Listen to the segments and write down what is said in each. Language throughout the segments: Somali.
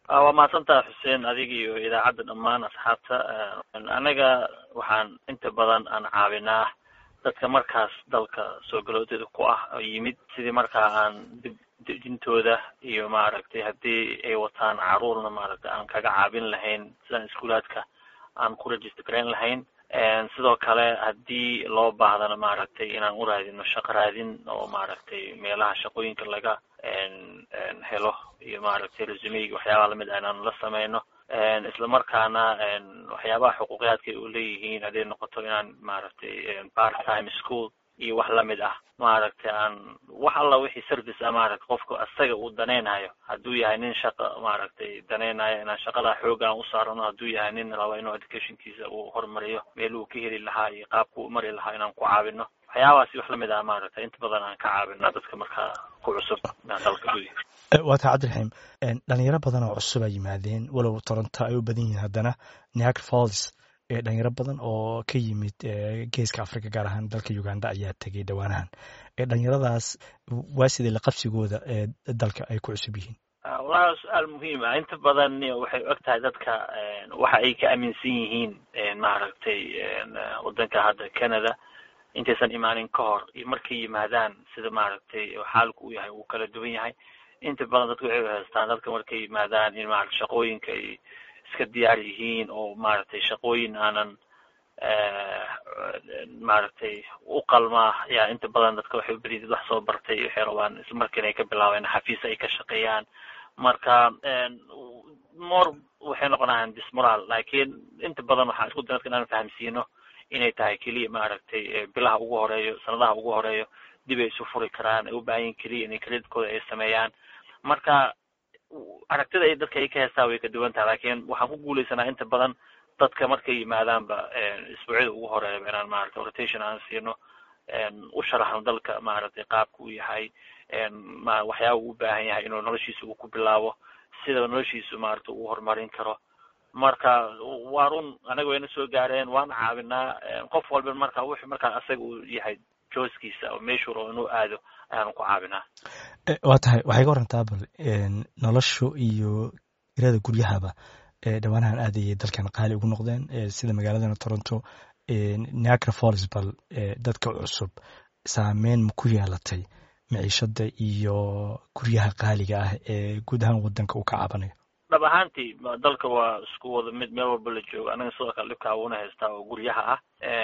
waa mahadsantaha xuseen adiga iyo idaacadda dhammaan asxaabta anaga waxaan inta badan aan caawinaa dadka markaas dalka soo galoodeeda ku ah oo yimid sidii markaa aan dib dejintooda iyo maaragtay haddii ay wataan caruurna maaragtay aan kaga caabin lahayn sidaan iskuulaadka aan ku register garayn lahayn sidoo kale haddii loo baahdana maaragtay inaan u raadino shaqo raadin oo maaragtay meelaha shaqooyinka laga helo iyo maaragtay resumeyga waxyaabaha lamid ah inaan la sameyno isla markaana waxyaabaha xuquuqiyaadka ay u leeyihiin hadday noqoto inaan maaragtay part time school iyo wax lamid ah maaragtay aan wax alla wixii service ah maaragtay qofku asaga uu danaynayo hadduu yahay nin shaqa maaragtay danaynayo inaan shaqada xooga aan u saarano hadduu yahay nin raba inuu educationkiisa uu horumariyo meel uu ka heli lahaa iyo qaabku u mari lahaa inaan ku caawino waxyaabahaasi wax lamid ah maaragtay inta badan aan ka caawina dadka markaa ku cusub dalka gudihiisa waa taa cabdiraxiim dhalinyaro badan oo cusub a yimaadeen walow toronto ay u badan yihiin haddana niagara falls dhalinyaro badan oo ka yimid geeska africa gaar ahaan dalka uganda ayaa tegay dhowaanahan dhalinyaradaas waa sidee laqabsigooda ee dalka ay ku cusub yihiin wallahi su-aal muhiim ah inta badan waxay og tahay dadka waxa ay ka aaminsan yihiin maaragtay wadanka hadda canada intaysan imaanin ka hor iyo markay yimaadaan sida maaragtay xaalku u yahay uu kala duwan yahay inta badan dadka waxay haystaan dadka markay yimaadaan in maarata shaqooyinka ay iska diyaar yihiin oo maaragtay shaqooyin aanan maaragtay u qalmaa yaa inta badan dadka waxay ubadiyid wax soo bartay waxay rabaan ismarkiina ay ka bilaabeen xafiis ay ka shaqeeyaan marka more waxay noqonayaan dismoral laakiin inta badan waxaan isku day dadka inaan fahamsiino inay tahay keliya maaragtay bilaha ugu horeeyo sanadaha ugu horeeyo dib ay isu furi karaan ay u baahan yihin keliya inay credidkooda ay sameeyaan marka aragtida ay dadka ay ka heestaa way ka duwan tahay laakiin waxaan ku guuleysanaa inta badan dadka markay yimaadaanba isbuucyada ugu horeeyaba inaan maaragtay rotation aan siino u sharaxno dalka maaragtay qaabka uu yahay waxyaaba uu u baahan yahay inuu noloshiisa uu ku bilaabo sida noloshiisu maaragtay uu horumarin karo marka waa run anaga wayna soo gaareen waan caawinaa qof walba marka wuxuu markaa asaga uu yahay jooskiisa oo meeshuu rabo inuu aado ayaanu ku caawinaa waa tahay waxay ka warantaa bal noloshu iyo irada guryahaba dhowaanahan aad ayay dalkan qaali ugu noqdeen sida magaaladana toronto niagara falls bal dadka cusub saameyn ma ku yeelatay maciishada iyo guryaha qaaliga ah ee guud ahaan wadanka uu ka caabanayo dhab ahaantii dalka waa isku wada mid meel walba la joogo anaga sidoo kale dhibkaa uuna haystaa oo guryaha ah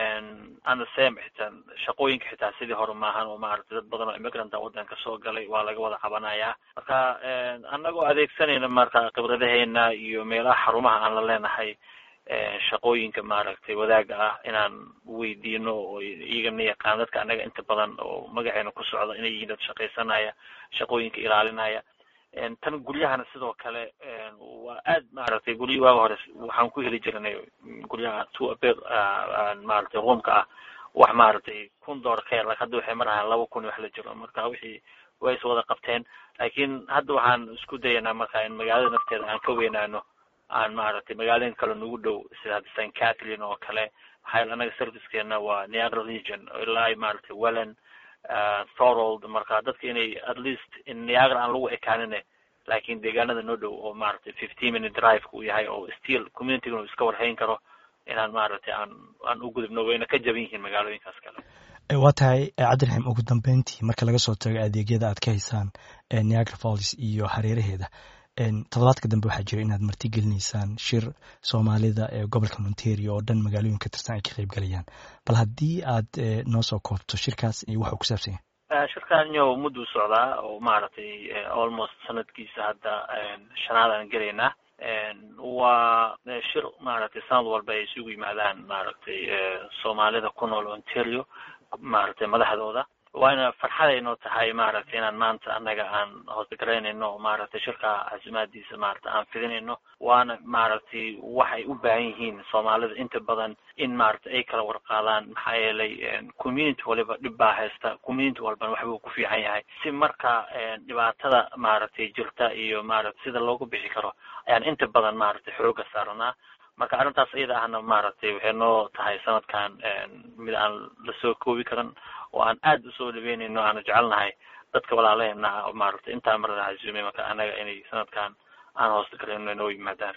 ana sem xitaa shaqooyinka xitaa sidii hore maahan oo maaragtay dad badan oo immigranta wadanka soo galay waa laga wada cabanayaa marka anagoo adeegsanayna marka khibradaheena iyo meelaha xarumaha aan la leenahay shaqooyinka maaragtay wadaaga ah inaan weydiino oo iyagana yaqaan dadka anaga inta badan oo magaceena ku socda inay yihiin dad shaqaysanaya shaqooyinka ilaalinaya tan guryahana sidoo kale waa aad maaragtay guryi waaga hore waxaan ku heli jirnay guryaha two abed maaragtay roomka ah wax maaragtay kun dollar ka yar lak hadda waxay marahaan laba kun wax la jiro marka wixii way is wada qabteen laakiin hadda waxaan isku dayanaa marka in magaalada nafteeda aan ka weynaano aan maaragtay magaalooyin kale nagu dhow sida hadda st catherine oo kale maxaa yeele anaga servicekeena waa niagara region ilaa maaragtay welland thorold marka dadka inay at least in niagara aan lagu ekaanine laakiin deegaanada noo dhow oo maaragtay fifteen minute drive uu yahay oo still communityga uu iska warhayn karo inaan maaragtay aan aan u gudubno wayna ka jaban yihiin magaalooyinkaas kale waa tahay cabdiraxiim ugu dambeyntii marka laga soo tago adeegyada aad ka haysaan niagara falls iyo hareeraheeda toddobaadka dambe waxaa jira inaad marti gelinaysaan shir soomaalida ee gobolka ontario oo dhan magaalooyin ka tirsan ay ka qayb galayaan bal haddii aad noo soo koobto shirkaas iyo waxa uu ku saabsan yahay shirkan yo mudduu socdaa oo maaragtay almost sanadkiisa hadda shanaad aan gelaynaa waa shir maaragtay sanad walba ay isugu yimaadaan maaragtay soomaalida ku nool ontario maaragtay madaxdooda waana farxadaynoo tahay maaragtay inaan maanta annaga aan hoosgaraynayno maaragtay shirka casimaadiisa maaragtay aan fidinayno waana maaragtay waxay u baahan yihiin soomaalida inta badan in maaragtay ay kala warqaadaan maxaa yeelay community waliba dhib baa haysta community walbana waxbuu ku fiican yahay si marka dhibaatada maaragtay jirta iyo maaragtay sida loogu bixi karo ayaan inta badan maaragtay xooga saaranaa marka arrintaas iyada ahna maaragtay waxay noo tahay sanadkan mid aan lasoo koobi karan oo aan aad usoo dhaweynayno aana jecelnahay dadka walaalaheena maaragtay intaa marna casuumay marka anaga inay sanadkan aan hoosta garayno inoo yimaadaan